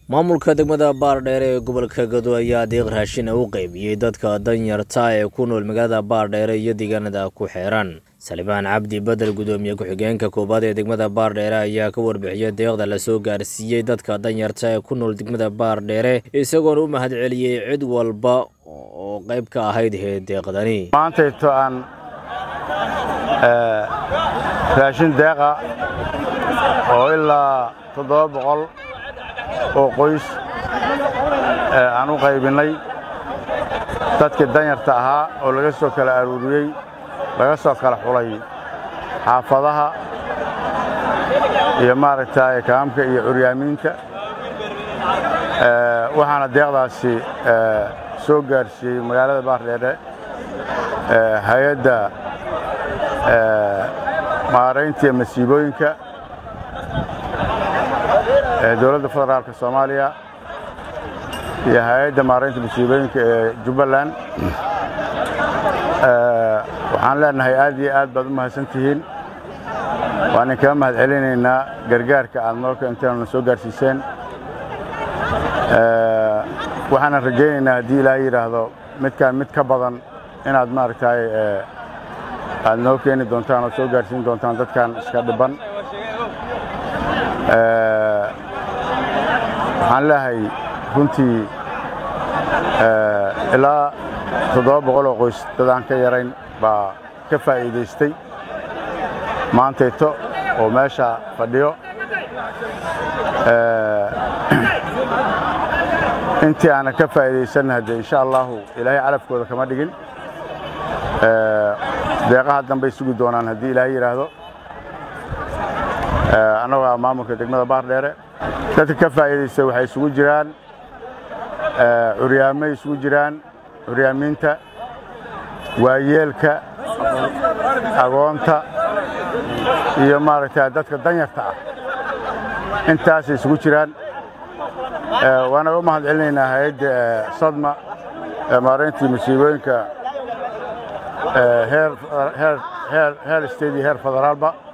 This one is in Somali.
maamulka degmada baardheere ee gobolka gado ayaa deeq raashina u qaybiyey dadka danyarta ee ku nool magaalada baardheere iyo deegaanada ku xeeran salibaan cabdi bedel gudoomiye ku-xigeenka koowaad ee degmada baardheere ayaa ka warbixiyey deeqda lasoo gaarsiiyey dadka danyarta ee ku nool degmada baardheere isagoona u mahad celiyey cid walba oo qayb ka ahayd hee deeqdani maantayto aan raashin deeqa oo ilaa toddoba boqol oo qoys aan u qaybinnay dadkii danyarta ahaa oo laga soo kala aruuriyey laga soo kala xulay xaafadaha iyo maaragtay kaamka iyo curyaamiinta waxaana deeqdaasi soo gaarsiiyey magaalada baardheere hay-adda maaraynta iyo masiibooyinka ee dowladda federaalka soomaaliya iyo hay-adda maaraynta masiibooyinka ee jubbaland waxaan leenahay aad iyo aad baad u mahadsan tihiin waan idinkaga mahad celinaynaa gargaarka aad noo keenteen na soo gaarsiiseen waxaanan rajaynaynaa haddii ilaahay yidhaahdo midkaan mid ka badan inaad maaragtay aad noo keeni doontaan oo soo gaarsiin doontaan dadkan iska dhibban waxaan leehay runtii ilaa toddoba boqol oo qoys dad aan ka yarayn baa ka faa'iidaystay maantayto oo meesha fadhiyo intii aanan ka faa'iidaysanna haddee insha allahu ilaahay calafkooda kama dhigin deeqaha dambay sugi doonaan haddii ilaahay yidhaahdo annagoo ah maamulka degmada baardheere dadka ka faa'iidaystay waxay isugu jiraan curyaamay isugu jiraan curyaamiinta waayeelka agoonta iyo maaragtay dadka danyarta ah intaasay isugu jiraan waana u mahad celinaynaa hay-adda sadma ee maarayntii masiibooyinka heer state iyo heer federaalba